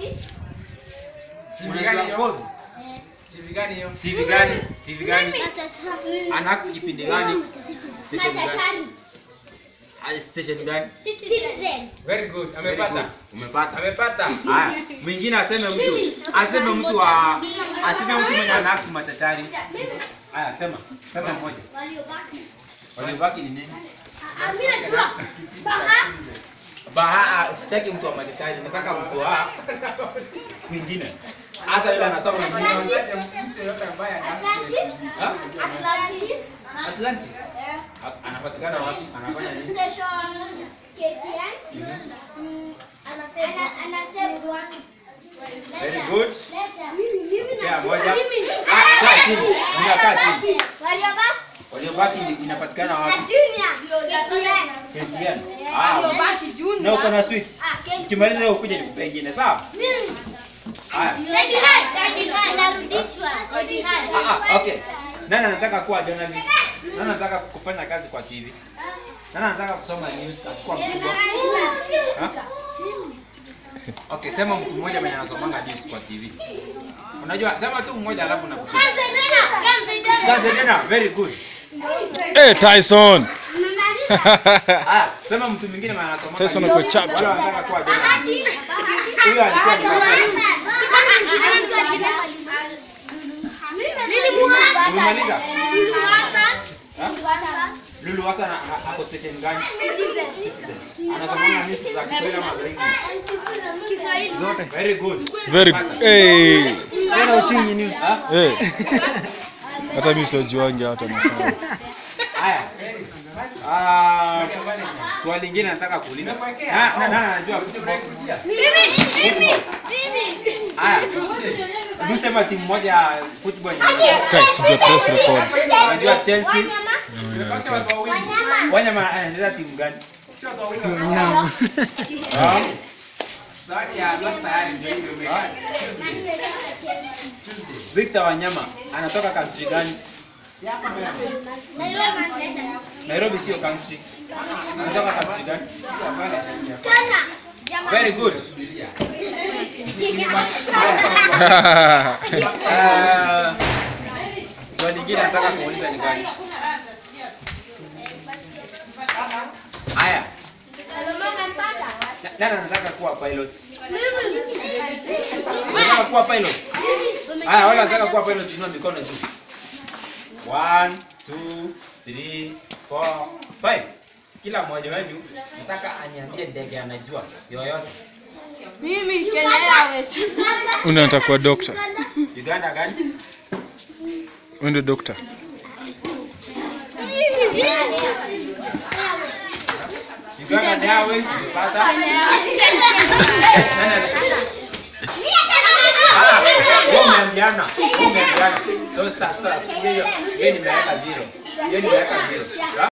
TV gani hiyo? TV gani hiyo? TV gani? TV gani? Ana act kipindi gani? Station gani? Ah, Station gani? Very good. Amepata. Umepata. Amepata. Haya, mwingine aseme mtu. Aseme mtu wa aseme mtu mwenye ana act matachari. Haya, sema. Sema mmoja. Waliobaki ni nini? Baha, sitaki mtu wa matachari, nataka mtu wa mwingine. Hata yule anasoma mwingine. Mtu yote ambaye ana Ha? Atlantis. A- Anapatikana wapi? Anafanya nini? Very good. Yeah, moja. Ah, kaa chini. Ongea, kaa chini. Waliobaki ni- inapatikana wapi? KTN. Ah, na uko na sweet. Ukimaliza hiyo ukuje nikupe ingine, sawa? Haya. Ah, ah, okay. Nani anataka kuwa journalist? Nani anataka kufanya kazi kwa TV? Nani anataka kusoma news kuwa mkubwa? Ha? Okay, sema mtu mmoja mwenye anasomanga news kwa TV. Unajua, sema tu mmoja alafu nakupa. Gazedena, very good. Eh, Tyson. Ah, sema mtu mwingine mwenye anasomanga Tyson news. ako chap Wale chap. wanataka kuwa journalist. Huyo alikuwa ni nani? Umemaliza? Ha? Lulu Hassan a- a- ako station gani? Anasomanga news za Kiswahili ama za English? Zote. Very good. Very good. Eh. Tena uchingi news. Ha? Eh. Hata mimi sijuangi hata nasema. Haya. Ah, swali lingine nataka kuuliza. Na na na anajua football. Haya. Hebu sema timu moja ya football yenye Kai, sija press record. unajua Chelsea. Oh, yeah, Wanyama anacheza timu gani? Wanyama. Ah. Victor Wanyama anatoka country gani? Nairobi sio country. Anatoka country gani? Very good. Ah, Swali lingine nataka kuuliza ni gani? Haya. Na- Nani anataka kuwa pilot? Unataka kuwa pilot? Haya, wale wanataka kuwa pilot inua mikono juu. One, two, three, four, five. Kila mmoja wenu nataka aniambie ndege anajua yoyote. Unataka kuwa doctor. Uganda gani? Wewe ndio doctor. Uganda Airways umepata? Nani ana- Ah, wewe umeambiana. Wewe umeambiana. So start start. Hiyo hiyo nimeweka zero. Hiyo nimeweka zero.